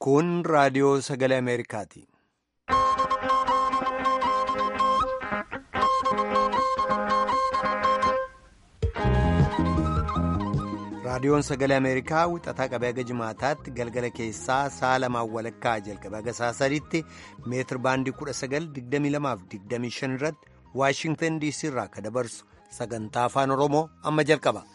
Kun raadiyoo sagalee Ameerikaati. Raadiyoon sagalee Ameerikaa wixataa qabee haga jimaataatti galgala keessaa sa'a lamaan walakkaa jalqabee haga sa'a sadiitti meetir baandii 1922-25 irratti Waashingtan DC irraa akka dabarsu sagantaa afaan Oromoo amma jalqaba.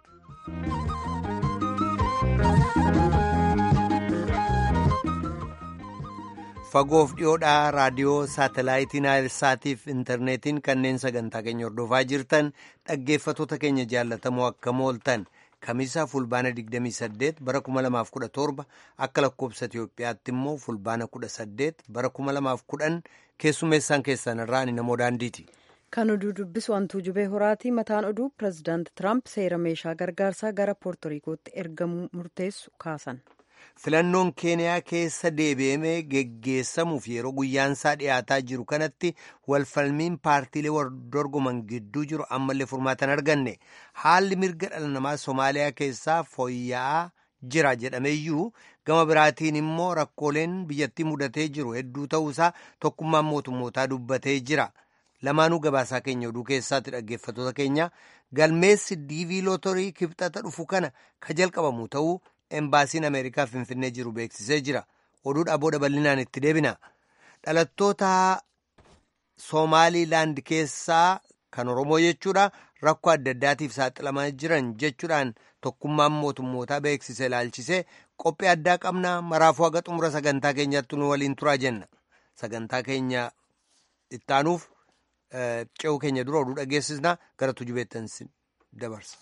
Fagoof dhiyoodhaa raadiyoo saatalaayitiin saatiif intarneetiin kanneen sagantaa keenya hordofaa jirtan dhaggeeffatoota keenya jaallatamoo akkam ooltan. Kamisaa fulbaana 28 bara 2017 akka lakkoobsa Itiyoophiyaatti immoo fulbaana 18 bara 2010 keessummeessaan keessan irraa namoo daandiiti. Kan oduu dubbisu hantuu jubee horaati. Mataan oduu pirezidaanti Tiraamp seera meeshaa gargaarsaa gara poortoriikootti ergamuu murteessu kaasan. Filannoon keeniyaa keessa deebi'amee geggeessamuuf yeroo guyyaansaa dhiyaataa jiru kanatti walfalmiin paartiilee waldorgoman gidduu jiru ammallee furmaatan arganne haalli mirga dhala namaa Somaaliyaa keessaa fooyya'aa jira jedhameeyyuu gama biraatiin immoo rakkooleen biyyattii mudatee jiru hedduu ta'uusaa tokkummaan mootummootaa dubbatee jira. Lamaanuu gabaasaa keenya oduu keessaatti dhaggeeffatoota keenya galmeessi diivii lootorii kibxata dhufu kana ka jalqabamu ta'uu. Embaasiin Ameerikaa Finfinnee jiru beeksisee jira. Oduudhaa booda bal'inaan itti deebina. Dhalattoota Somaaliilaand keessaa kan Oromoo jechuudha rakkoo adda addaatiif saaxilamaa jiran jechuudhaan tokkummaan mootummootaa beeksisee ilaalchisee qophii addaa qabna. Maraafuu haga xumura sagantaa keenyaatti nu waliin turaa jenna. Sagantaa keenya ittaanuuf ce'uu keenya dura oduu dhageessisna gara tujubeettan dabarsa.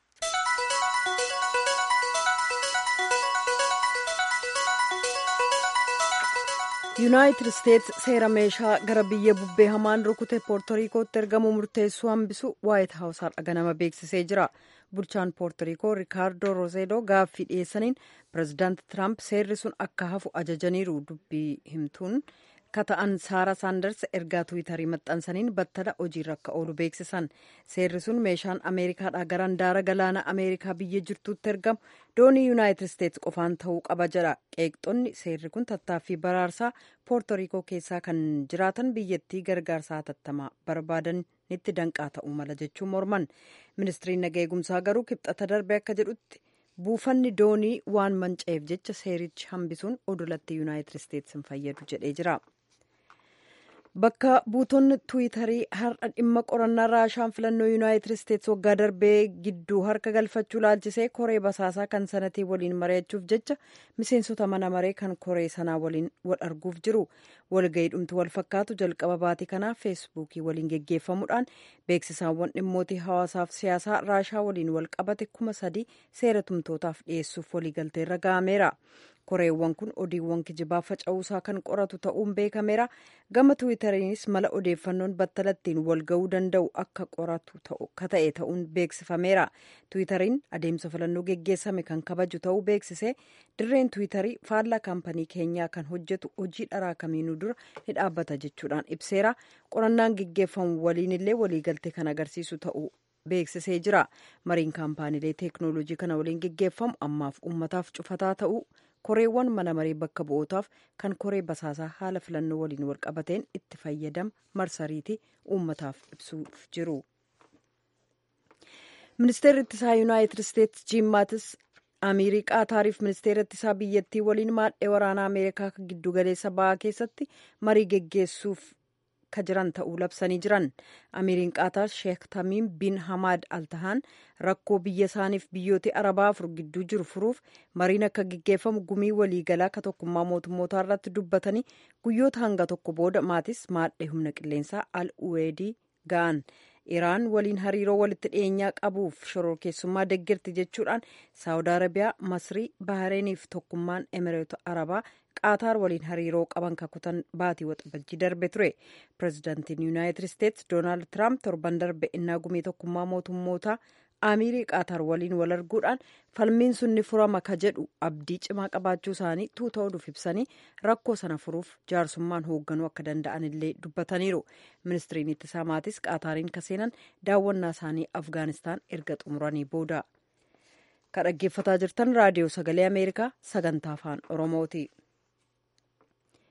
yuunaayitid isteets seera meeshaa gara biyya bubbee hamaan rukute poortoriikootti ergamuu murteessuu hambisu waayit haawus har'a ganama beeksisee jira bulchaan poortoriikoo riikaardoo rozeedoo gaaffii dhiyeessaniin pirezidaanti tiraamp seerri sun akka hafu ajajaniiru dubbii himtuun kata'an saara saanders ergaa tuwitarii maxxansaniin battala hojiirra akka oolu beeksisan seerri sun meeshaan ameerikaadhaa gara handaara galaana ameerikaa biyya jirtuutti ergamu doonii yuunaayitid isteets qofaan ta'uu qaba jedha qeeqxonni seerri kun tattaaffii baraarsaa poortoriikoo keessaa kan jiraatan biyyattii gargaarsaa hatattamaa barbaadanitti danqaa ta'uu mala jechuun morman ministiriin naga eegumsaa garuu kibxata darbe akka jedhutti buufanni doonii waan manca'eef jecha seerichi hambisuun odolatti yuunaayitid isteets hin fayyadu jedhee jira. bakka buutonni tuwitarii har'a dhimma qorannaa raashaan filannoo yuunaayitid isteets waggaa darbee gidduu harka galfachuu laalchisee koree basaasaa kan sanatii waliin mari'achuuf jecha miseensota mana maree kan koree sanaa waliin wal arguuf jiru walga'iidhumti wal fakkaatu jalqaba baatii kanaa feesbuukii waliin geggeeffamuudhaan beeksisaawwan dhimmootii hawaasaaf siyaasaa raashaa waliin wal qabate kuma sadii seera tumtootaaf dhiyeessuuf waliigalteerra ga'ameera. koreewwan kun odiiwwan kijibaa faca'uusaa kan qoratu ta'uun beekameera gama tiwiitariinis mala odeeffannoon battalattiin wal ga'uu danda'u akka qoratu ta'e ta'uun beeksifameera tiwiitariin adeemsa filannoo geggeessame kan kabaju ta'uu beeksisee dirreen tiwiitarii faallaa kaampanii keenyaa kan hojjetu hojii dharaa kamiinuu dura ni dhaabbata jechuudhaan ibseera qorannaan geggeeffamu waliinillee waliigaltee kan agarsiisu ta'uu beeksisee jira mariin kaampaaniilee teeknooloojii kana waliin geggeeffamu ammaaf uummataaf cufataa ta'uu koreewwan mana maree bakka bu'ootaaf kan koree basaasaa haala filannoo waliin wal qabateen itti fayyadama marsariitii uummataaf ibsuuf jiru. ministeerri ittisaa yuunaayitid isteets jiim maatis amiirii qaataariif ministeera ittisaa biyyattii waliin maadhee waraanaa ameerikaa kan giddugaleessa ba'aa keessatti marii geggeessuuf ka jiran ta'uu labsanii jiran amiiriin qaataar sheek tamiim bin hamaad altahaan rakkoo biyya isaaniif biyyoota arabaa afur gidduu jiru furuuf mariin akka geggeeffamu gumii waliigalaa ka tokkummaa mootummootaa irratti dubbatanii guyyoota hanga tokko booda maatis maadhee humna qilleensaa al uweedii ga'an iraan waliin hariiroo walitti dhiyeenyaa qabuuf shororkeessummaa deggirti jechuudhaan saawud arabiyaa masrii bahareeniif tokkummaan emireeta arabaa qaataar waliin hariiroo qaban kakutan baatii waxabajjii darbe ture pirezidaantiin yuunaayitid isteets doonaald tiraamp torban darbe innaa gumii tokkummaa mootummootaa amiirii qaataar waliin wal arguudhaan falmiin sun ni furama ka jedhu abdii cimaa qabaachuu isaanii tuuta oduuf ibsanii rakkoo sana furuuf jaarsummaan hoogganuu akka danda'an illee dubbataniiru ministiriin ittisaa maatis qaataariin ka seenan daawwannaa isaanii afgaanistaan erga xumuranii booda ka dhaggeeffataa jirtan raadiyoo sagalee ameerikaa sagantaa afaan oromooti.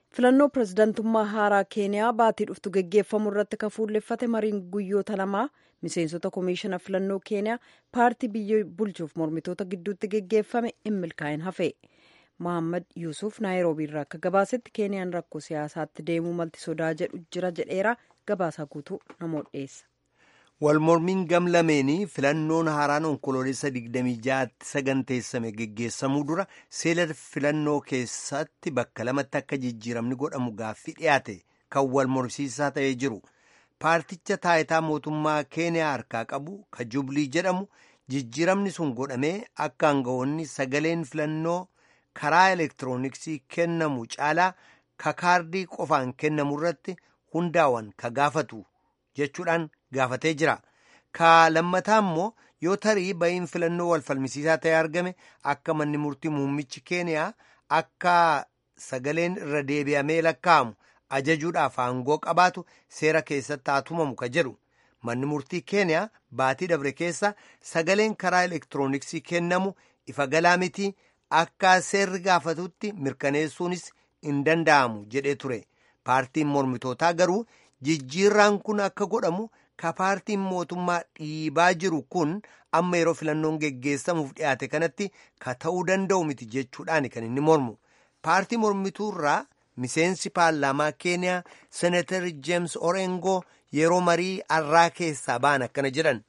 filannoo pirezidantummaa haaraa keeniyaa baatii dhuftu geggeeffamu irratti kan fuulleffate mariin guyyoota lamaa miseensota komishinii filannoo keeniyaa paartii biyya bulchuuf mormitoota gidduutti geggeeffame hin milkaa'in hafe mohammad yuusuf naayiroobii irraa akka gabaasetti keeniyaan rakkoo siyaasaatti deemuu malti sodaa jedhu jira jedheera gabaasaa guutuu namoota dhiyeessa. walmormiin gamlameenii filannoon haaraan onkoloolessa 26tti saganteessame geggeessamuu dura seela filannoo keessatti bakka lamatti akka jijjiiramni godhamu gaaffii dhiyaate kan wal mormsiisaa ta'ee jiru paarticha taayitaa mootummaa keeniyaa harkaa qabu ka jublii jedhamu jijjiiramni sun godhamee akka aangawoonni sagaleen filannoo karaa elektirooniksii kennamu caalaa ka kaardii qofaan kennamu irratti hundaawan ka gaafatu jechuudhaan gaafatee jira ka lammataa immoo yoo tarii ba'iin filannoo wal falmisiisaa ta'e argame akka manni murtii muummichi keeniyaa akka sagaleen irra deebi'amee lakkaa'amu ajajuudhaaf aangoo qabaatu seera keessatti haa tumamu ka jedhu manni murtii keeniyaa baatii dabre keessa sagaleen karaa elektirooniksii kennamu ifa galaa miti akka seerri gaafatutti mirkaneessuunis hin danda'amu jedhee ture paartiin mormitootaa garuu jijjiirraan kun akka godhamu ka paartiin mootummaa dhiibaa jiru kun amma yeroo filannoon geggeessamuuf dhiyaate kanatti ka ta'uu danda'u miti jechuudhaan kan inni mormu paartii mormituurraa miseensi paarlaamaa keeniyaa senatar jeems orengoo yeroo marii arraa keessaa ba'an akkana jedhan.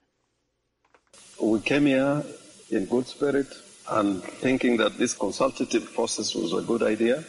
We came here in good spirit and thinking that this consultative process was a good idea.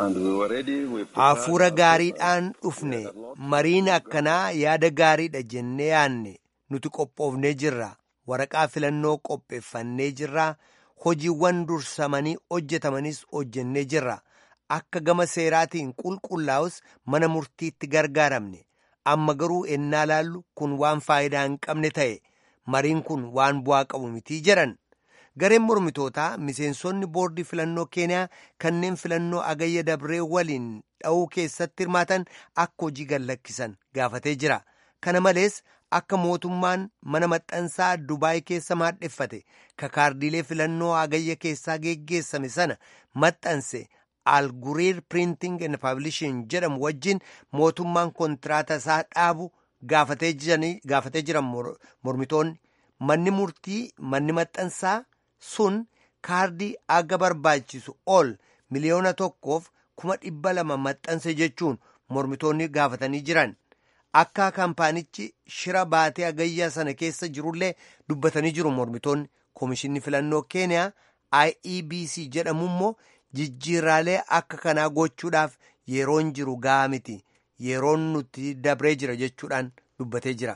Hafuura gaariidhaan dhufne mariin akkanaa yaada gaariidha jennee yaanne nuti qophoofnee jirra waraqaa filannoo qopheeffannee jirra hojiiwwan dursamanii hojjetamanis hojjennee jirra akka gama seeraatiin qulqullaa'us mana murtiitti gargaaramne amma garuu ennaa laallu kun waan faayidaa hin qabne ta'e mariin kun waan bu'aa qabu mitii jedhan. gareen mormitootaa miseensonni boordii filannoo keeniyaa kanneen filannoo agayya dabree waliin dha'uu keessatti hirmaatan akka hojii gallakkisan gaafatee jira kana malees akka mootummaan mana maxxansaa dubaay keessa maadheffate ka kaardiilee filannoo agayya keessaa geggeessame sana maxxanse alguriir printing and publishing jedhamu wajjin mootummaan kontiraata isaa dhaabu gaafatee jiran mormitoonni manni murtii manni maxxansaa. sun kaardii aga barbaachisu ol miliyoona tokkoof kuma dhibba lama maxxanse jechuun mormitoonni gaafatanii jiran akka kaampaanichi shira baatee agayyaa sana keessa jirullee dubbatanii jiru mormitoonni koomishinni filannoo keeniyaa iebc jedhamu immoo jijjiirraalee akka kanaa gochuudhaaf yeroon jiru ga'a miti yeroon nuti dabree jira jechuudhaan dubbatee jira.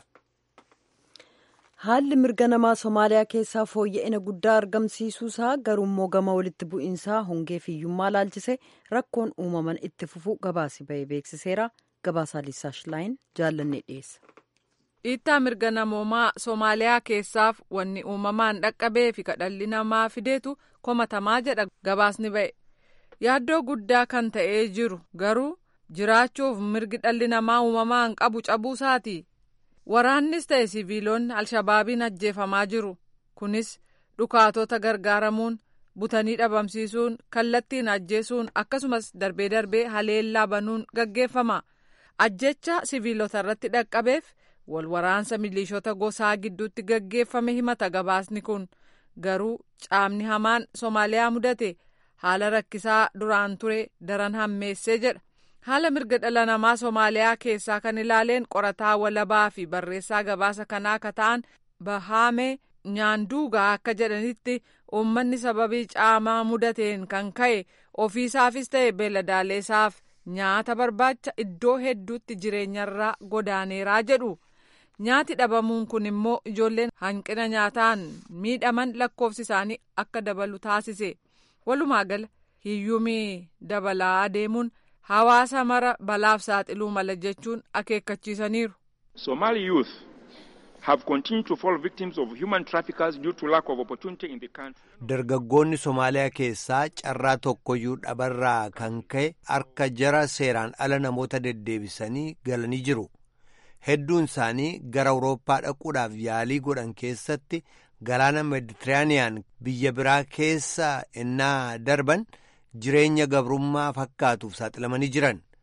haalli mirga namaa somaaliyaa keessaa fooyya'ina guddaa argamsiisuusaa garuummoo gama walitti bu'iinsaa hongee fi hiyyummaa laalchise rakkoon uumaman itti fufuu gabaasi ba'ee beeksiseera gabaasaa liisaash laayin jaallannee dhiyeessa. dhiittaa mirga namoomaa soomaaliyaa keessaaf wanni uumamaan dhaqqabee fi kadhalli namaa fideetu komatamaa jedha gabaasni ba'e yaaddoo guddaa kan ta'ee jiru garuu jiraachuuf mirgi dhalli namaa uumamaan qabu cabuusaati. waraannis ta'e siviilonni alshabaabiin ajjeefamaa jiru kunis dhukaatota gargaaramuun butanii dhabamsiisuun kallattiin ajjeesuun akkasumas darbee darbee haleellaa banuun gaggeeffama ajjecha siviilota irratti dhaqqabeef wal waraansa miliishota gosaa gidduutti gaggeeffame himata gabaasni kun garuu caamni hamaan soomaaliyaa mudate haala rakkisaa duraan ture daran hammeessee jedha. haala mirga dhala namaa soomaaliyaa keessaa kan ilaaleen qorataa walabaa fi barreessaa gabaasa kanaa akka ta'an bahaame nyaanduugaa akka jedhanitti uummanni sababii caamaa mudateen kan ka'e ofiisaafis ta'e beeladaaleessaaf nyaata barbaacha iddoo hedduutti jireenyarraa godaaneeraa jedhu nyaati dhabamuun kun immoo ijoolleen hanqina nyaataan miidhaman lakkoofsi isaanii akka dabalu taasise walumaa gala hiyyumii dabalaa adeemuun. hawaasa mara balaaf saaxiluu mala jechuun akeekkachiisaniiru. Somali youth have continued to fall victims of human traffickers due to lack of opportunity in the country. Dargaggoonni Somaaliyaa keessaa carraa tokkoyyuu dhabarraa kan ka'e harka jara seeraan ala namoota deddeebisanii galanii jiru. Hedduun isaanii gara Awurooppaa dhaquudhaaf yaalii godhan keessatti galaana Meditiraaniyaan biyya biraa keessa ennaa darban. jireenya gabrummaa fakkaatuuf saaxilamanii jiran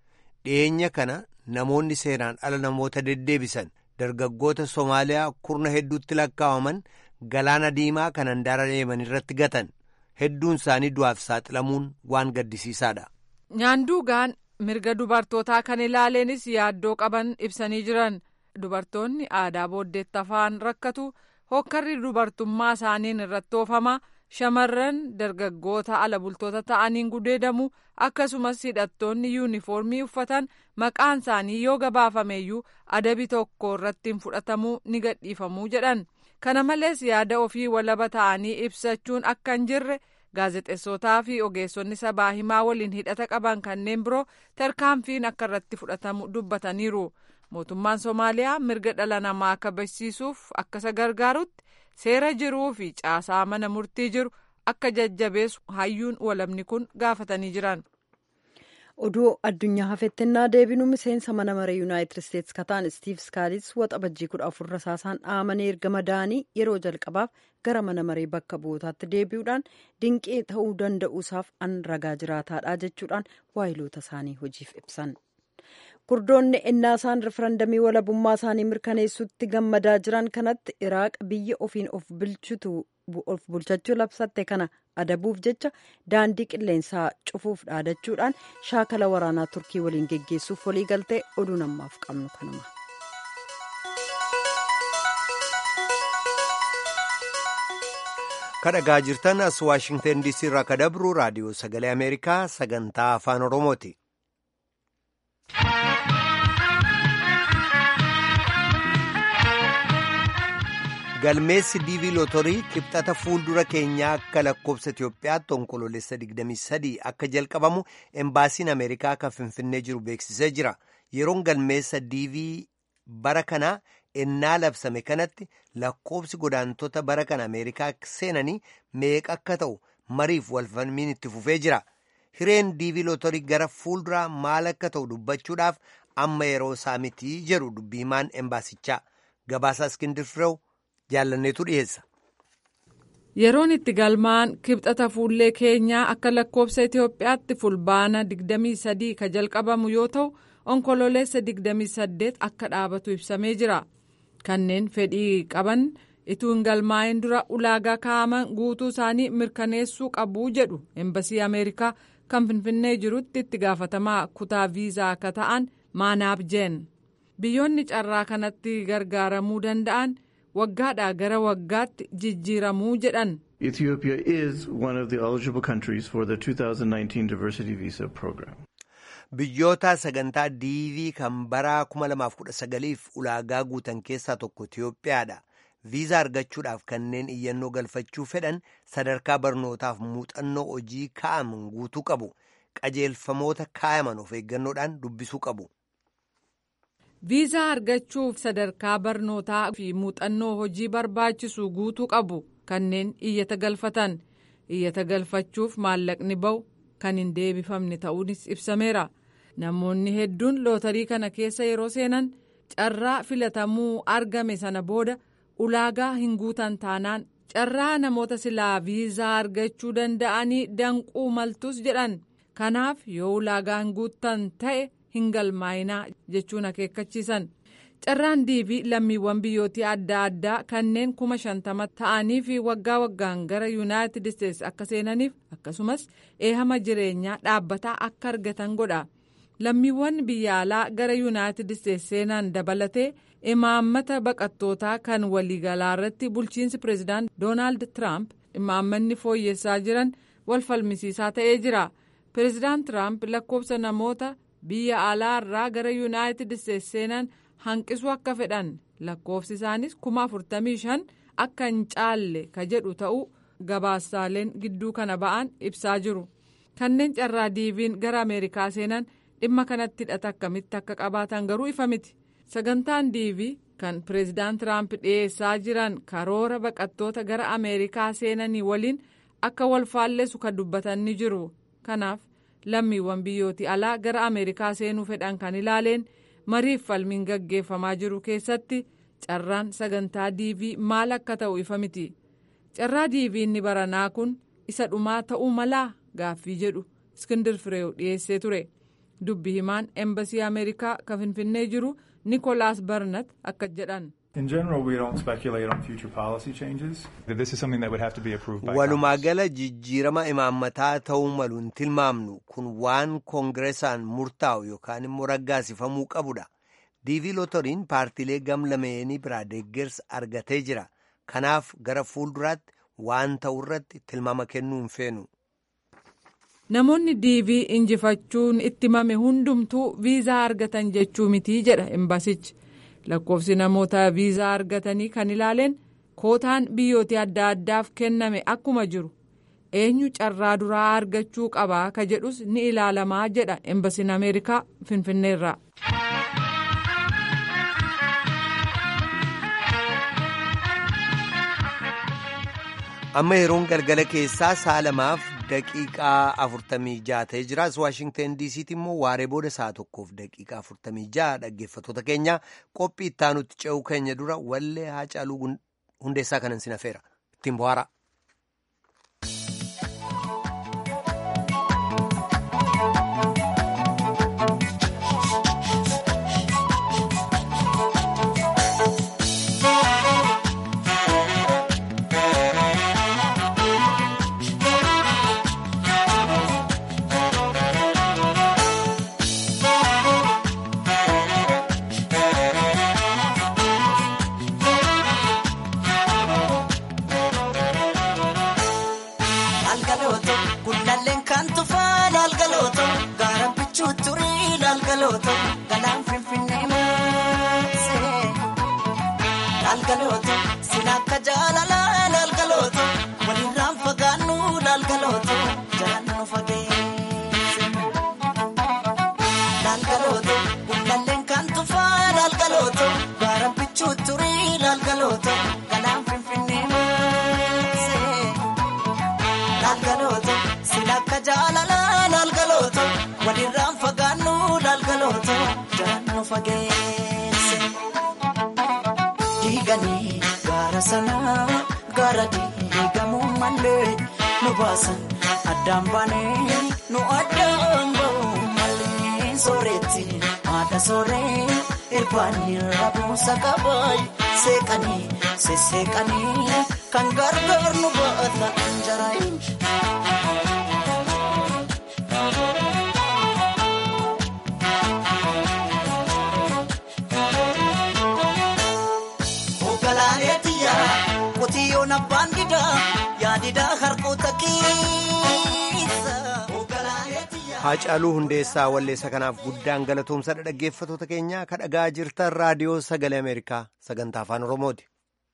dhiyeenya kana namoonni seeraan ala namoota deddeebisan dargaggoota Somaaliyaa kurna hedduutti lakkaa'aman galaana diimaa kan handaara deeman irratti gatan hedduun isaanii du'aaf saaxilamuun waan gaddisiisaadha. Nyaanduugaan mirga dubartootaa kan ilaaleenis yaaddoo qaban ibsanii jiran dubartoonni aadaa booddeetti afaan rakkatu hokkarri dubartummaa isaaniin irratti oofama shamarran dargaggoota ala bultoota ta'aniin gudeedamu akkasumas hidhattoonni yuunifoormii uffatan maqaan isaanii yoo gabaafameeyyuu adabi tokko irratti hin fudhatamuu ni gadhiifamuu jedhan kana malees yaada ofii walaba ta'anii ibsachuun akka hin jirre. gaazexeessotaa fi ogeessonni sabaa himaa waliin hidhata qaban kanneen biroo tarkaanfiin akka irratti fudhatamu dubbataniiru mootummaan soomaaliyaa mirga dhala namaa kabachiisuuf akka isa gargaarutti seera jiruu fi caasaa mana murtii jiru akka jajjabeessu hayyuun walabni kun gaafatanii jiran. oduu addunyaa hafettennaa deebinu miseensa mana maree yuunaayitid isteetsi kataan istiif skaalis waxabajjii kudha afur rasaasaan dhaamanii erga madaanii yeroo jalqabaaf gara mana maree bakka bu'ootaatti deebi'uudhaan dinqee ta'uu danda'uusaaf an ragaa jiraataadha jechuudhaan waayiloota isaanii hojiif ibsan. kurdoonni ennaa isaan rifarandamii walabummaa isaanii mirkaneessutti gammadaa jiran kanatti iraaq biyya ofiin of bulchitu of bulchachuu labsatte kana adabuuf jecha daandii qilleensaa cufuuf dhaadachuudhaan shaakala waraanaa turkii waliin geggeessuuf walii galtee oduu namaaf qabnu kanuma. kadhagaa jirtan as waashingtan diisii irraa ka dabru raadiyoo sagalee ameerikaa sagantaa afaan oromooti. galmeessi diivii lootorii kibxata fuuldura keenyaa akka lakkoobsa Itoophiyaatti onkoloolessa 23 akka jalqabamu embaasiin Ameerikaa kan Finfinnee jiru beeksisee jira. Yeroon galmeessa diivii bara kanaa ennaa labsame kanatti lakkoobsi godaantota bara kana Ameerikaa seenanii meeqa akka ta'u mariif walfalmiin itti fufee jira. Hireen diivii lootorii gara fuulduraa maal akka ta'u dubbachuudhaaf amma yeroo isaa miti jedhu dubbiimaan embaasichaa. Gabaasaa Iskindir Fireew jaallanneetu dhiyeessa. Yeroon itti galmaan kibxata fuullee keenyaa akka lakkoobsa Itoophiyaatti fulbaana 23 ka jalqabamu yoo ta'u onkololeessa 28 akka dhaabatu ibsamee jira. Kanneen fedhii qaban ituu hin galmaa'in dura ulaagaa kaa'aman guutuu isaanii mirkaneessuu qabu jedhu embasii Ameerikaa kan Finfinnee jirutti itti gaafatamaa kutaa viizaa akka ta'an maanaaf jeen. Biyyoonni carraa kanatti gargaaramuu danda'an. waggaadhaa gara waggaatti jijjiiramuu jedhan. Ethiopia is one of the eligible countries for the 2019 diversity visa program. Biyyoota sagantaa diivii kan bara 2019f ulaagaa guutan keessaa tokko Itoophiyaadha. Viizaa argachuudhaaf kanneen iyyannoo galfachuu fedhan sadarkaa barnootaaf muuxannoo hojii kaa'aman guutuu qabu. Qajeelfamoota kaayaman of eeggannoodhaan dubbisuu qabu. viizaa argachuuf sadarkaa barnootaa fi muuxannoo hojii barbaachisu guutuu qabu kanneen iyyata galfatan iyyata galfachuuf maallaqni ba'u kan hin deebifamne ta'uunis ibsameera namoonni hedduun lootarii kana keessa yeroo seenan carraa filatamuu argame sana booda ulaagaa hin guutan taanaan carraa namoota silaa viizaa argachuu danda'anii danquu maltus jedhan kanaaf yoo ulaagaa hin guutan ta'e. hin galmaa'inaa jechuun akeekkachiisan carraan diivii lammiiwwan biyyootii adda addaa kanneen kuma shantama ta'anii fi waggaa waggaan gara yuunaayitid isteetsi akka seenaniif akkasumas eehama jireenyaa dhaabbataa akka argatan godha lammiiwwan biyya alaa gara yuunaayitid isteetsi seenan dabalatee imaammata baqattootaa kan waliigalaa irratti bulchiinsi pireezidaant doonaald tiraamp imaammanni fooyyessaa jiran wal falmisiisaa ta'ee jira pireezidaant tiraamp lakkoobsa namoota. biyya alaa irraa gara yuunaayitid isteetsi seenan hanqisuu akka fedhan lakkoofsi isaanis kuma afurtamii shan akka hin caalle ka jedhu ta'uu gabaasaaleen gidduu kana ba'an ibsaa jiru kanneen carraa diiviin gara ameerikaa seenan dhimma kanatti hidhata akkamitti akka qabaatan garuu ifa miti sagantaan diivii kan pireezidaant tiraamp dhiyeessaa jiran karoora baqattoota gara ameerikaa seenanii waliin akka wal faalleessu kan dubbatan ni jiru kanaaf. lammiiwwan biyyootii alaa gara ameerikaa seenuu fedhan kan ilaaleen mariif falmiin gaggeeffamaa jiru keessatti carraan sagantaa diivii maal akka ta'u ifa miti carraa diivii inni baranaa kun isa dhumaa ta'uu malaa gaaffii jedhu iskindir fireew dhiyeessee ture dubbi himaan embasii ameerikaa kan finfinnee jiru nikolaas barnat akka jedhan. In general, we don't speculate on future policy changes. This is something that would have to be approved by walumaa gala jijjiirama imaammataa ta'uu malu hin tilmaamnu kun waan koongireesaan murtaa'u yookaan immoo raggaasifamuu qabudha diivii lootoriin paartiilee gamlameenii biraa deeggarsa argatee jira kanaaf gara fuulduraatti waan ta'u irratti tilmaama kennuu hin feenu. namoonni diivii injifachuun itti mame hundumtuu viizaa argatan jechuu mitii jedha embasichi. lakkoofsi namoota viizaa argatanii kan ilaaleen kootaan biyyoota adda addaaf kenname akkuma jiru eenyu carraa duraa argachuu qabaa ka jedhus ni ilaalamaa jedha embasiin ameerikaa finfinneerraa. amma yeroon galgala keessaa sa'a lamaaf daqiiqaa afurtamii ja'a ta'ee jira as waashingten diisiitti immoo waaree booda sa'a tokkoof daqiiqaa afurtamii ja'a dhaggeeffattoota keenya qophii ittaanutti ce'uu keenya dura wallee haacaaluu hundeessaa kanan sin hafeera ittiin bohaara. Addaan baanee nu addaan bahu malee sooretti haadha sooree irbaanii rabuusa qabay seeqanii sesseeqanii kan gargaar nu baata anjaraayin. Hoogganaa tiyyaa qotiyyoon abbaan didaa yaadidaa harkoota keessa. Haacaaluu Hundeessaa Walleessa kanaaf guddaan galatoomsadha dhaggeeffatoota keenya kan dhagaa jirtan raadiyoo sagalee Ameerikaa sagantaa afaan Oromooti.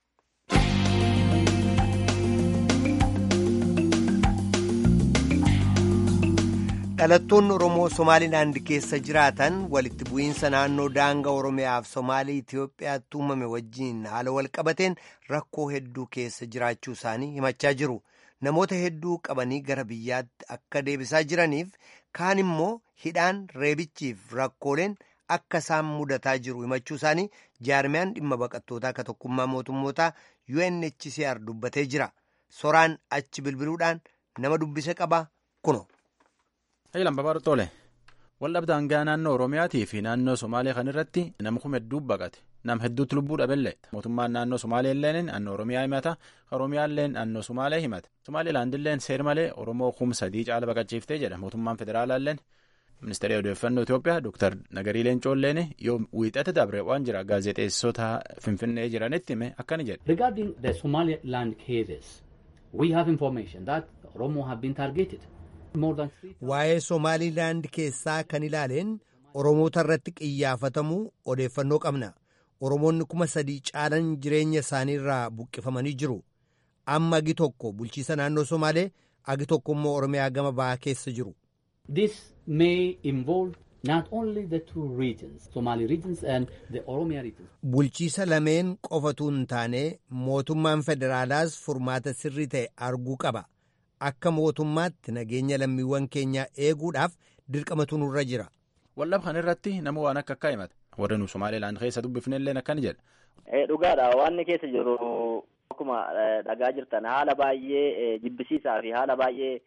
dhalattoonni Oromoo Somaalilaand keessa jiraatan walitti bu'iinsa naannoo daangaa Oromiyaaf Somaalii Itiyoophiyaatti uumame wajjiin haala walqabateen rakkoo hedduu keessa jiraachuu isaanii himachaa jiru. Namoota hedduu qabanii gara biyyaatti akka deebisaa jiraniif kaan immoo hidhaan reebichiif rakkooleen akka isaan mudataa jiru himachuu isaanii jaarmiyaan dhimma baqattootaa akka tokkummaa mootummootaa UNHCR dubbatee jira. Soraan achi bilbiluudhaan nama dubbise qaba kuno. Hayilaan Babaadhu Tole waldhabdee daangaa naannoo Oromiyaatii fi naannoo Somaalee kan irratti nama kuma hedduu baqate nama hedduutu lubbuu dhabeellee mootummaan naannoo Somaalee illee naannoo Oromiyaa himata Oromiyaa illee naannoo Somaalee himata Somaaliilaand illee seer malee Oromoo kum sadii caala baqachiiftee jedha mootummaan federaalaa illee ministeera odeeffannoo Itoophiyaa Dr. Nagarii Leencoo illee yoo wiixate dabre waan jira gaazexeessota Finfinnee jiranitti hime akkana jedhe. Regarding the Somaliland cases, we have information that Oromo have been targeted. Waa'ee Somaalilaand keessaa kan ilaaleen Oromoota irratti qiyyaafatamuu odeeffannoo qabna. Oromoonni kuma sadii caalan jireenya isaanii irraa buqqifamanii jiru. Amma agi tokko bulchiisa naannoo Somaalee agi tokko immoo Oromiyaa gama bahaa keessa jiru. This may involve not only the two regions, Somali regions and the Oromia regions. Bulchiisa lameen qofatu hin taane mootummaan federaalaas furmaata sirrii ta'e arguu qaba. Akka mootummaatti nageenya lammiiwwan keenyaa eeguudhaaf dirqamatu nurra jira. Waldhab kan irratti nama waan akka akka himata. Warra nu Somaaliilaan keessa dubbifne illee akkana jedha. Dhugaadha waan keessa jiru akkuma dhagaa jirtan haala baay'ee jibbisiisaa fi haala baay'ee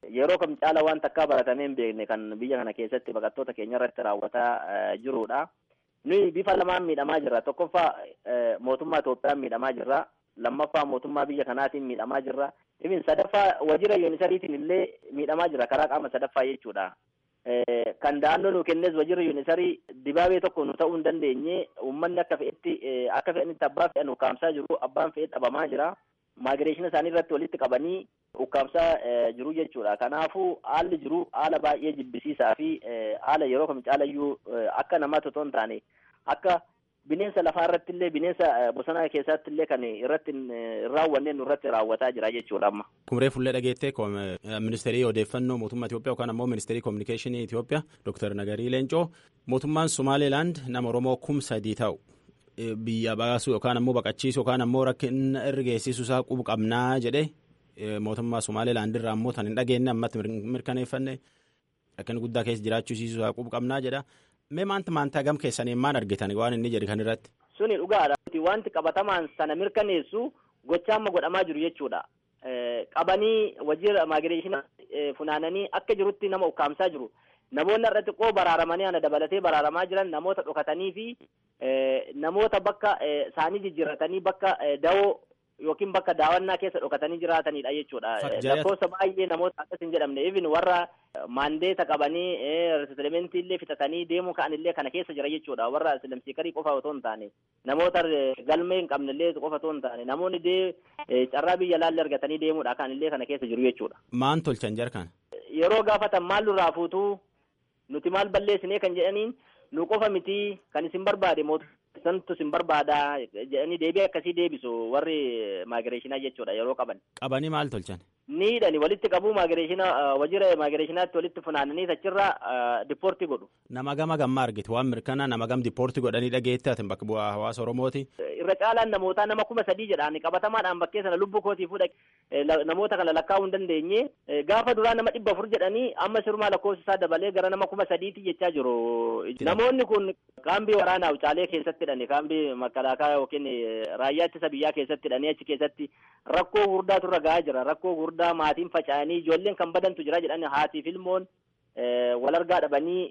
yeroo kam caala waan takkaa baratamee hin beekne kan biyya kana keessatti baqattoota keenya irratti raawwataa jirudha. Nuyi bifa lamaan miidhamaa jirra. Tokkoffaa mootummaa Itoophiyaan miidhamaa jirra. Lammaffaa mootummaa biyya kanaatiin miidhamaa jirra. Ibin sadaffaa wajjira yuunisariitiin illee miidhamaa jira karaa qaama sadaffaa jechuudha. Kan da'annoo nu kennes wajjira yuunisarii dibaabee tokko nu ta'uu hin dandeenye uummanni akka fe'etti akka fe'anitti abbaa fe'an ukkaamsaa jiru abbaan fe'ee dhabamaa jira. Maagireeshina isaanii irratti walitti qabanii ukkaamsaa jiru jechuudha. Kanaafuu haalli jiru haala baay'ee jibbisiisaa fi haala yeroo kam caalayyuu akka namaatti otoo hin taane akka bineensa lafaa irratti illee bineensa bosona keessatti illee kan irratti hin raawwanne nu irratti raawwataa jira jechuudha amma. Kumree fullee dhageettee ministeerii odeeffannoo mootummaa Itoophiyaa yookaan ammoo ministeerii koominikeeshinii Itoophiyaa Dr. Nagarii Leencoo mootummaan Somaalilaand nama Oromoo kum sadii ta'u biyya baasuu yookaan ammoo baqachiisuu yookaan ammoo rakkina irra geessisuu isaa qubu qabnaa jedhee mootummaa Somaalilaand irraa ammoo tan hin dhageenye ammatti mirkaneeffanne rakkina guddaa keessa jiraachuusiisuu isaa qubu qabnaa jedha. Mee maanta maantaa gam keessanii maal argitan waan inni jedhe kan irratti. Suni dhugaadha. Wanti qabatamaan sana mirkaneessu gochaa amma godhamaa jiru jechuudha. Qabanii wajjira maagireeshina funaananii akka jirutti nama ukkaamsaa jiru. Namoonni irratti qoo baraaramanii ana dabalatee baraaramaa jiran namoota dhokatanii fi namoota bakka isaanii jijjiirratanii bakka dawoo yookiin bakka daawwannaa keessa dhokatanii jiraatanidha jechuudha. Lakkoofsa baay'ee namoota akkas hin jedhamne even warra maandeeta qabanii resetlementii illee fitatanii deemuu ka'an illee kana keessa jira jechuudha. Warra silamsiikarii qofa otoo hin taane namoota galmee hin qabne illee qofa otoo hin taane namoonni dee carraa biyya laallee argatanii deemuudha kan illee kana keessa jiru jechuudha. Maan tolchan jarkan? Yeroo gaafatan maal nurraa fuutuu nuti maal balleessinee kan jedhaniin nu qofa miti kan isin barbaade mootummaa santu isin barbaada jedhanii deebii akkasii deebisu warri maagireeshinaa jechuudha yeroo qaban. Qabanii maal tolchan? Niidhani walitti qabuu maagireeshina wajjira maagireeshinaatti walitti funaananii achirraa dipoortii godhu. Nama gama gamma argite waan mirkanaa nama gam dipoortii godhanii dhageette ati bakka bu'aa hawaasa Oromooti. Irra caalaan namootaa nama kuma sadii jedhaan qabatamaadhaan bakkee sana lubbuu kootii fuudha namoota kana lakkaa'uu hin dandeenye gaafa duraa nama dhibba afur jedhanii amma sirumaa lakkoofsi isaa dabalee gara nama kuma sadiitti jechaa jiru. Namoonni kun kaambii waraanaa Wucaalee keessatti hidhani kaambii makalaakaa yookiin raayyaa ittisa biyyaa keessatti hidhanii achi keessatti rakkoo gurdaatu irra gahaa jira rakkoo gurdaa maatiin faca'anii ijoolleen kan badantu jira jedhani haatiif ilmoon wal argaa dhabanii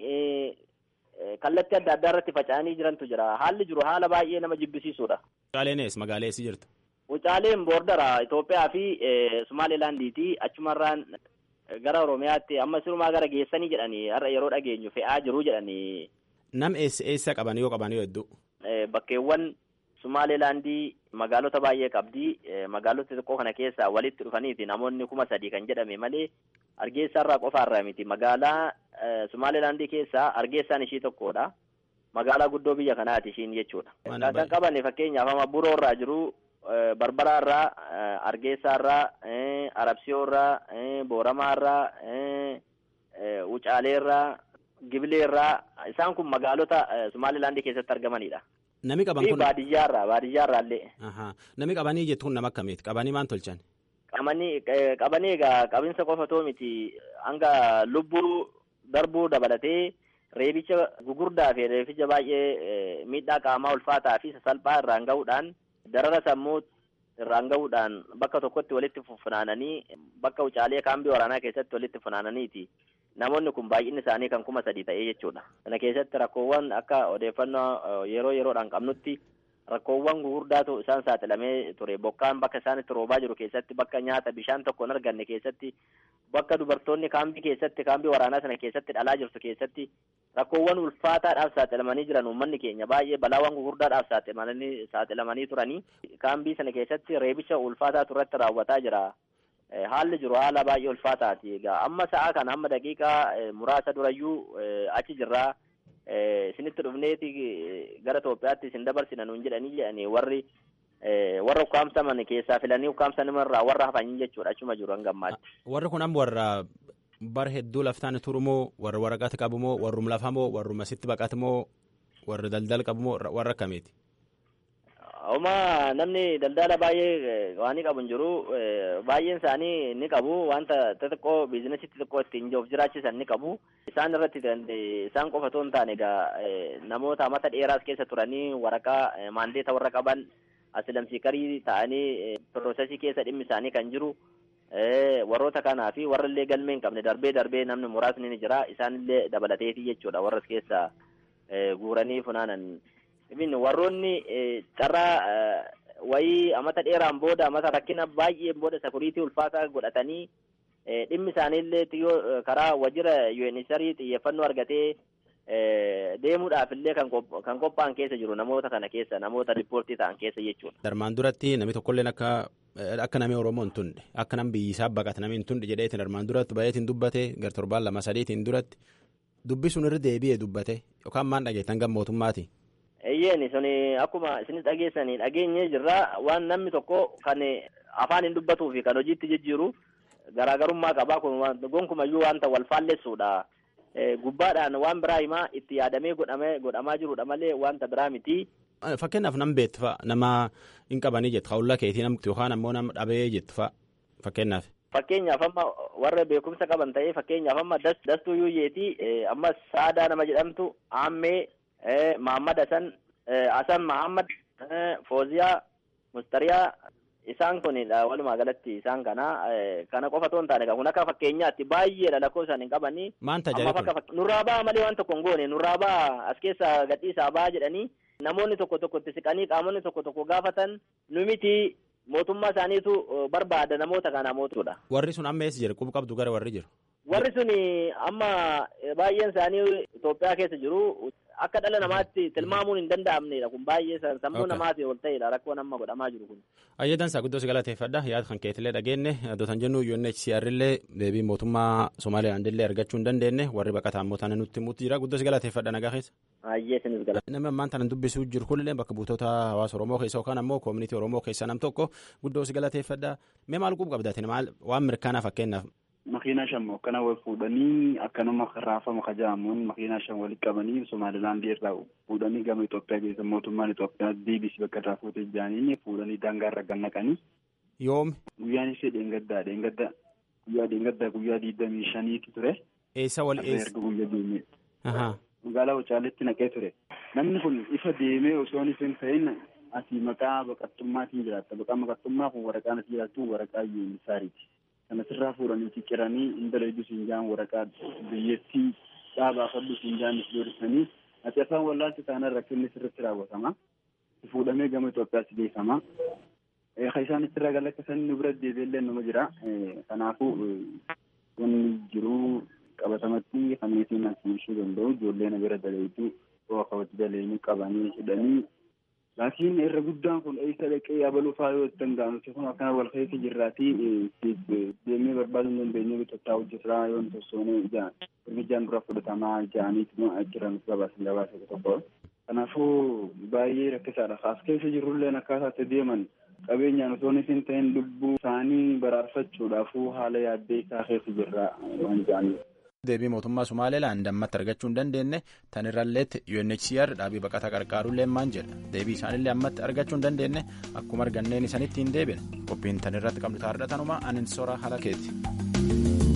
kallattii adda addaa irratti faca'anii jirantu jira haalli jiru haala baay'ee nama jibbisiisudha. Wucaaleenis magaalaa eessa jirtu? Wucaaleen boordara Itoophiyaa fi Sumaaleelaandiiti achumarraan gara Oromiyaatti amma sirumaa gara geessanii jedhanii har'a yeroo dhageenyu fe'aa jiru jedhanii. Nam eessa eessa qaban yoo qaban yoo hedduu? Bakkeewwan Sumaaleelaandii magaalota baay'ee qabdi. Magaalota xiqqoo kana keessaa walitti dhufaniiti namoonni kuma sadii kan jedhame malee Argeessaarraa qofaarraa miti. Magaalaa Sumaaleelaandii keessaa Argeessaan ishii tokkodha. Magaalaa guddoo biyya kanaati ishiin jechuudha. Kan qaban fakkeenyaaf amma Buroorraa jiru, Barbaraarraa, Argeessaarraa, Arabsiyoorraa, Booramaarraa, Wucaaleerraa, Gibileerraa isaan kun magaalota Sumaaleelaandii keessatti argamanidha. Nami qaban kun. Baadiyyaarraa baadiyyaarraa illee. Nami qabanii jettu kun nama akkamiiti? Qabanii maal tolchan? Qabanii qabanii egaa qabinsa qofa too miti hanga lubbuu darbuu dabalatee reebicha gugurdaa fi reebicha baay'ee miidhaa qaamaa ulfaataa fi sasalphaa irraan gahuudhaan darara sammuu irraan gahuudhaan bakka tokkotti walitti funaananii bakka wucaalee kaambii waraanaa keessatti walitti funaananiiti. Namoonni kun baay'inni isaanii kan kuma sadii ta'ee jechuudha. Kana keessatti rakkoowwan akka odeeffannoo yeroo yeroodhaan qabnutti rakkoowwan gugurdaatu isaan saaxilamee ture. Bokkaan bakka isaan itti roobaa jiru keessatti bakka nyaata bishaan tokko hin arganne keessatti bakka dubartoonni kaambii keessatti kaambii waraanaa sana keessatti dhalaa jirtu keessatti rakkoowwan ulfaataadhaaf saaxilamanii jiran uummanni keenya baay'ee balaawwan gugurdaadhaaf saaxilamanii saaxilamanii turanii kaambii sana keessatti reebicha ulfaataatu irratti raawwataa jira. Haalli jiru haala baay'ee ulfaataati. Egaa amma sa'a kana amma daqiiqaa muraasa durayyuu achi jirraa isinitti dhufneeti gara Itoophiyaatti isin dabarsina nuun jedhanii jedhanii warri warra ukkaamsaman keessaa filanii ukkaamsanimarraa warra hafanii jechuudha achuma jiru hanga ammaatti. Warri kun amma warra bar hedduu laftaan turumoo warra waraqata qabumoo warrum lafamoo warruma sitti baqatamoo warra daldala qabumoo warra akkamiiti? Oma namni daldala baay'ee waan qabu hin jiru baay'een isaanii ni qabu wanta xixiqqoo biizinasii xixiqqoo ittiin of jiraachisan ni qabu isaan irratti isaan qofa otoo hin taane egaa namoota mata dheeraas keessa turanii waraqaa maandeeta warra qaban asilamsiikarii ta'anii piroosesii keessa dhimmi isaanii kan jiru warroota kanaa fi warrallee galmee hin qabne darbee darbee namni muraasni ni jira isaanillee dabalateefi jechuudha warras keessa guuranii funaanan warroonni carraa wayii amata dheeraan booda amata rakkina baay'een booda sakuriitii ulfaataa godhatanii dhimmi isaaniillee yoo karaa wajjira UNHCR xiyyeeffannoo argatee deemuudhaaf illee kan qophaa'an keessa jiru namoota kana keessa namoota riippoortii ta'an keessa jechuudha. Darmaan duratti namni tokkolleen akka akka namni Oromoo hin tunde akka namni biyyisaa baqate namni hin tunde jedheetiin darmaan duratti baay'eetiin dubbate gar torbaan lama sadiitiin duratti dubbisuun irra deebi'ee dubbate yookaan maan dhageettan gam mootummaati. Eeyyeen suni akkuma isinis dhageessanii dhageenyee jirra waan namni tokko kan afaan hin dubbatuu fi kan hojiitti jijjiiru garaagarummaa qabaa kun gonkumayyuu wanta wal faallessuudha. Gubbaadhaan waan biraa himaa itti yaadamee godhamaa jirudha malee wanta biraa miti. Fakkeenyaaf nam beektu fa'a nama hin qabanii jettu hawla keetii namti yookaan ammoo nama dhabee jettu fa'a fakkeenyaaf. Fakkeenyaaf amma warra beekumsa qaban ta'ee fakkeenyaaf amma dastuu yuuyyeeti ammas saadaa nama jedhamtu aammee Mahammad Hasan Hasan Mahammad Fooziyaa Mustariyaa isaan kunidha walumaa galatti isaan kana kana qofa otoo hin taane kun akka fakkeenyaatti baay'eedha lakkoo isaan hin qabanii. Maan tajaajila Nurraa ba'a malee waan tokko hin goone nurraa ba'a as keessa gadhiisaa ba'a jedhanii namoonni tokko tokko itti siqanii qaamonni tokko tokko gaafatan nu miti mootummaa isaaniitu barbaada namoota kana mootuudha. Warri sun amma eessa jiru quba qabdu gara warri jiru. Warri sun amma baay'een isaanii Itoophiyaa keessa jiru. Akka dhala namaatti tilmaamuun hin danda'amnedha kun baay'ee sammuu namaati ol ta'edha rakkoon amma godhamaa jiru kun. Ayyadan isaa guddoo si galateeffadha yaada kan keetillee dhageenne addootan jennu UNHCR illee deebii mootummaa Somaaliyaand illee argachuu hin dandeenye warri baqataa immoo tana nutti himuutti jira guddoo si galateeffadha nagaa keessa. Ayyee sinis galata. Namni ammaan tana dubbisuu jiru kunillee bakka buutota hawaasa Oromoo keessa yookaan ammoo koomunitii Oromoo keessa nam tokko guddoo si galateeffadha mee maal quba qabdaatin maal waan mirkaanaa fakkeenyaaf. Makiinaa shan akkana wal fuudhanii akkanuma raafama kajaamuun makiinaa shan walitti qabanii Somaalilaandii irraa fuudhanii gama Itoophiyaa keessa mootummaan Itoophiyaa deebisii bakka irraa fuutee jiranii fuudhanii daangaa irra gannaqanii. Yoomi. Guyyaan ishee dheengaddaa dheengaddaa guyyaa dheengaddaa guyyaa digdamii shaniitu ture. Eessa wal eessa? Erga guyyaa deemee. Magaalaa Wacaaleetti naqee ture. Namni kun ifa deemee osoo hin ta'in asii maqaa baqattummaatiin jiraatta. Maqaa baqattummaa kun waraqaan asii jiraattu waraqaa yuunisaariiti. Kana sirraa fuudhanii cicciranii intala iddoo siin jaan waraqaa biyyattii dhaabaa fadhu siin jaan doorsanii ati afaan wallaalchi taanaan rakkinni sirriitti raawwatama. Fuudhamee gama Itoophiyaatti geeffama. Kan isaan itti ragalakkasan nu bira deebiillee nama jira. Kanaafuu wanni jiru qabatamatti kamiitiin asiishuu danda'u ijoollee na bira daleetu yoo kabatti daleeni qabanii hidhanii laakiin irra guddaan kun eessa dhaqee yabaluu faa yoo danda'amu kun akkana wal keessa jirraatii deemee barbaaduu hin dandeenye bitottaa hojjetaa yoo tossoonee hirmijaan dura fudhatamaa ja'aniitu jiran gabaasan gabaasa tokko. Kanaafuu baay'ee rakkisaadha. As keessa jirrullee akkaataatti deeman qabeenyaan osoo hin ta'in lubbuu isaanii baraarfachuudhaafuu haala yaaddee isaa keessa jirra waan ja'aniif. deebii mootummaa Somaaliilaan dammatti argachuu hin dandeenye tan irralleetti UNHCR dhaabii baqataa qarqaaruullee maan jedha deebii isaanillee ammatti argachuu hin dandeenye akkuma arganneen isanitti hin deebine qophiin tan irratti qabnu taa'aadha tanuma anin soraa haala keeti.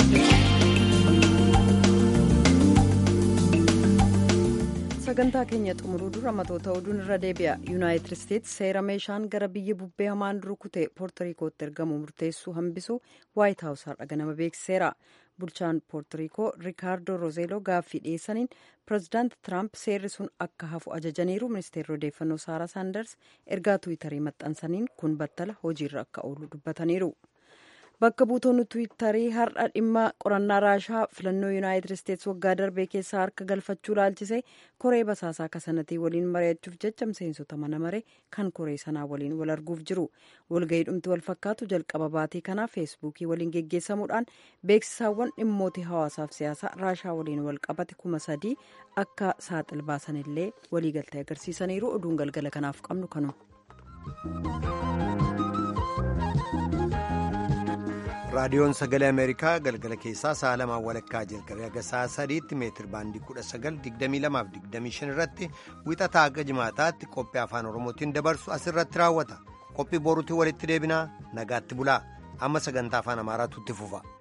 sagantaa keenya xumuruu dura matoota oduun irra deebi'a yuunaayitid isteetsi seera meeshaan gara biyya bubbee hamaan rukute poortorikootti ergamu murteessuu hambisu waayit haawus har'a ganama beeksiseera bulchaan poortorikoo riikaardoo rozeeloo gaaffii dhiyeessaniin pirezidaanti tiraamp seerri sun akka hafu ajajaniiru ministeerri odeeffannoo saaraa saanders ergaa tuwitarii maxxansaniin kun battala hojiirra akka oolu dubbataniiru. bakka buutonni tuwitarii har'a dhimma qorannaa raashaa filannoo yuunaayitid isteetsi waggaa darbee keessaa harka galfachuu laalchisee koree basaasaa kasanatii waliin mari'achuuf jecha miseensota mana maree kan koree sanaa waliin wal arguuf jiru walgahii dhumti wal fakkaatu jalqaba baatii kanaa feesbuukii waliin geggeessamuudhaan beeksisaawwan dhimmoota hawaasaaf siyaasaa raashaa waliin wal qabate kuma sadii akka saaxil baasanillee waliigaltee agarsiisaniiru oduun galgala kanaaf qabnu kanuma. raadiyoon sagalee ameerikaa galgala keessaa sa'a lamaan walakkaa jalqabee haga sa'a sadiitti meetir baandii kudha sagal digdamii lamaaf digdamii shan irratti wixataa haga jimaataatti qophii afaan oromootiin dabarsu asirratti raawwata qophii boruutiin walitti deebinaa nagaatti bulaa amma sagantaa afaan amaaraatu itti fufa.